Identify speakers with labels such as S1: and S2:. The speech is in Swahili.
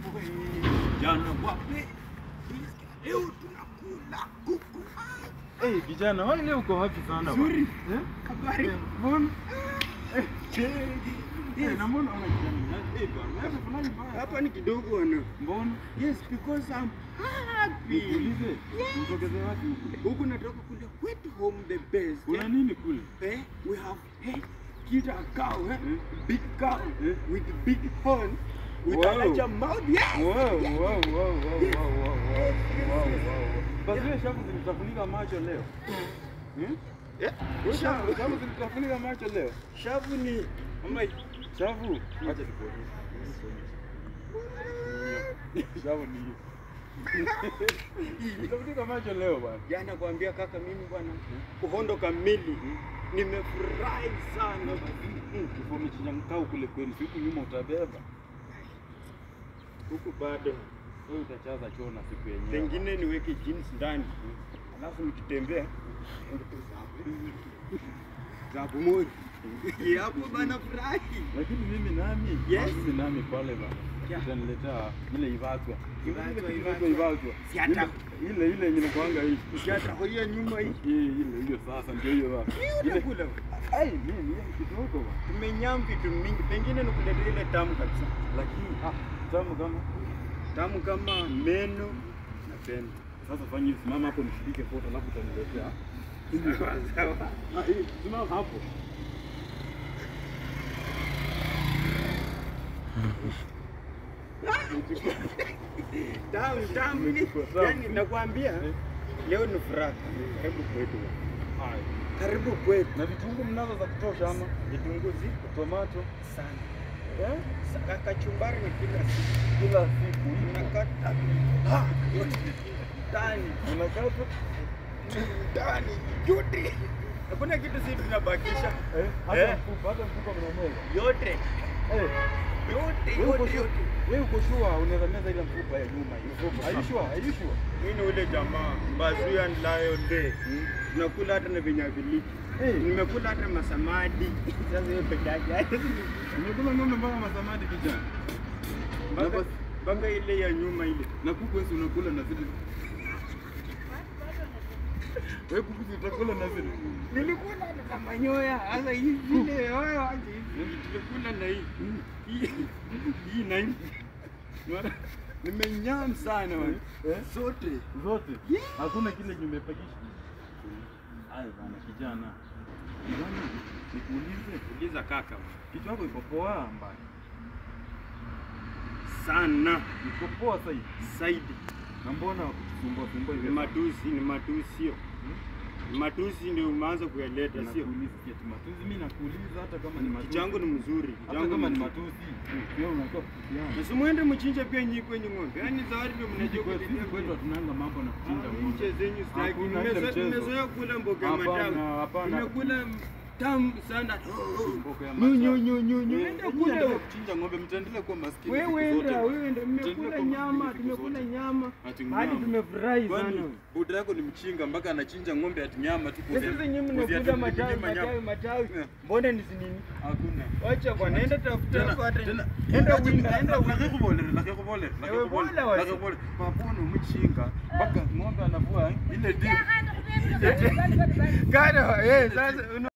S1: Jana wapi? Leo tunakula kuku.
S2: Eh, kijana, wewe leo uko wapi sana? bwana?
S1: Nzuri.
S2: Eh?
S1: Habari.
S2: Eh, Mbona? Eh,
S1: Yes.
S2: eh, na mbona una kijana? Eh, bwana, wewe fulani baya.
S1: Hapa ni kidogo wana.
S2: Mbona?
S1: Yes, because I'm happy.
S2: Nikuulize, mtokeze wapi huku?
S1: Huku natoka kule kwetu home the best.
S2: Kuna
S1: eh?
S2: nini kule?
S1: Eh, we have eh, kita cow, eh?
S2: Eh?
S1: big cow
S2: Eh?
S1: with big horn with
S2: Wow.
S1: a larger mouth. Yes.
S2: Wow, wow, wow, wow, wow,
S1: Yes.
S2: wow, wow,
S1: Yes,
S2: wow,
S1: yes,
S2: wow. Basi wewe shavu zilitafunika macho leo. Hmm?
S1: Yeah.
S2: Wewe shavu
S1: Shavu,
S2: shavu zilitafunika macho leo.
S1: shavu ni
S2: Ama shavu, acha nikuonyeshe. Shavu ni hiyo. Zilitafunika macho leo bwana.
S1: jana kuambia kaka, mimi bwana uhondo kamili, nimefurahi sana.
S2: Kifo umechinjamkau kule kwenu, siku nyuma utabeba.
S1: Huku bado
S2: Wewe utachaza choo na siku yenyewe.
S1: pengine niweke jeans ndani, alafu nikitembea zabu moja hapo bana, furahi
S2: Lakini mimi nami,
S1: Yes.
S2: mimi nami pale bana.
S1: Yeah.
S2: Utaniletea ile ivatwa.
S1: Ivatwa,
S2: Ile
S1: ivatwa.
S2: ivatwa.
S1: Si hata-
S2: Ile ile ile yenye nakuanga hii.
S1: kiata hoia nyuma hii
S2: Hii ile hiyo sasa ndio hiyo bana. Ile
S1: utakula
S2: ai mimi hiyo kidogo bana.
S1: tumenyam vitu mingi, pengine nikuletea ile tamu kabisa,
S2: Lakini ah tamu kama
S1: tamu kama meno na pembe.
S2: sasa fanya hivi, simama hapo nishike foto alafu utaniletea.
S1: Sawa, sawa.
S2: Ah, hii simama hapo.
S1: Tamu tamu,
S2: Umechukua, tamu.
S1: yani nakwambia
S2: Eh.
S1: leo ni furaha. Karibu kwetu,
S2: Hai.
S1: karibu kwetu.
S2: Na vitunguu mnazo za kutosha ama
S1: Vitunguu zipo
S2: tomato
S1: sana,
S2: eh?
S1: Sa- kachumbari ni kila siku
S2: Kila siku
S1: unakata ha, yote ndani
S2: unakata
S1: ndani yote, hakuna kitu sisi tunabakisha
S2: eh, hata
S1: Eh.
S2: mfupa hata mfupa mnameza
S1: yote
S2: eh.
S1: yote
S2: Wewe uko
S1: yote
S2: sure?
S1: yote.
S2: Wewe uko sure unaweza meza ile mfupa ya nyuma hiyo? Are you sure? Are you sure?
S1: Mimi ni ule jamaa Mbazuya and Lion Day, tunakula hata na vinyavilichi
S2: Eh.
S1: nimekula hata masamadi. Sasa hiyo peke yake
S2: Umekula ng'ombe mpaka masamadi kijana. Na
S1: mpaka
S2: basi-
S1: mpaka ile ya nyuma ile
S2: Na kuku wewe si unakula na zile. Wewe kuku si utakula na zile.
S1: nilikula hata na manyoya. Sasa hii vile wewe aje hivi tulikula na hii hii hii na hii Mara- nimenyam sana wewe
S2: Eh?
S1: sote
S2: Zote.
S1: Yeah.
S2: Hakuna kile kimepakisha. Haya bana kijana. Kijana, nikuulize,
S1: uliza kaka
S2: kichwa chako iko poa mbaya.
S1: sana
S2: Iko poa sasa hivi.
S1: zaidi.
S2: Na mbona kusumbua sumbua
S1: Ni
S2: hivi?
S1: matusi, ni matusi sio? Ni matusi ndio umeanza kuyaleta sio?
S2: Nakuuliza eti matusi, mimi nakuuliza hata kama ni matusi.
S1: Changu ni mzuri,
S2: hata
S1: changu
S2: kama ni
S1: mzuri.
S2: matusi. Wewe unakuwa kutusiana.
S1: Na simuende mchinje pia nyinyi kwenye ng'ombe. Yaani zawadi ndio
S2: Sisi
S1: mnajua
S2: kwetu sisi kwetu hatunanga mambo na kuchinja
S1: Ah,
S2: ng'ombe.
S1: Nje zenyu sitaki.
S2: Hakuna ile
S1: Nimezo-
S2: mchezo.
S1: Nimezoea kula mboga ya
S2: Hapana,
S1: matawi.
S2: hapana.
S1: Nimekula tamu sana.
S2: Mboga ya
S1: Nyu
S2: matawi.
S1: nyu nyu nyu nyu.
S2: Eh,
S1: Enda
S2: nyinyi
S1: kule.
S2: endeleeni kuchinja ng'ombe, mtaendelea kuwa maskini.
S1: Wewe
S2: siku zote.
S1: enda, wewe enda.
S2: Mtaendelea
S1: Mmekula
S2: kuwa
S1: nyama,
S2: maskini siku
S1: tumekula
S2: zote.
S1: nyama.
S2: Ati
S1: Hadi
S2: nyama.
S1: tumefurahi
S2: Kwani
S1: sana.
S2: buda yako ni mchinga mpaka anachinja ng'ombe ati nyama tu
S1: Sasa hizi nyinyi mnakula matawi matawi matawi.
S2: Eh.
S1: Mbona ni nini?
S2: Hakuna.
S1: Wacha bwana, enda tafuta
S2: Tena-
S1: hata.
S2: tena-
S1: Enda
S2: acha-
S1: winda, enda winda.
S2: nakikubolere, nakikubolere, nakikubolere,
S1: bola wasi.
S2: nakikubolere. Papono mchinga mpaka ng'ombe anavua eh, ile dimu.
S1: Kana, eh, sasa una-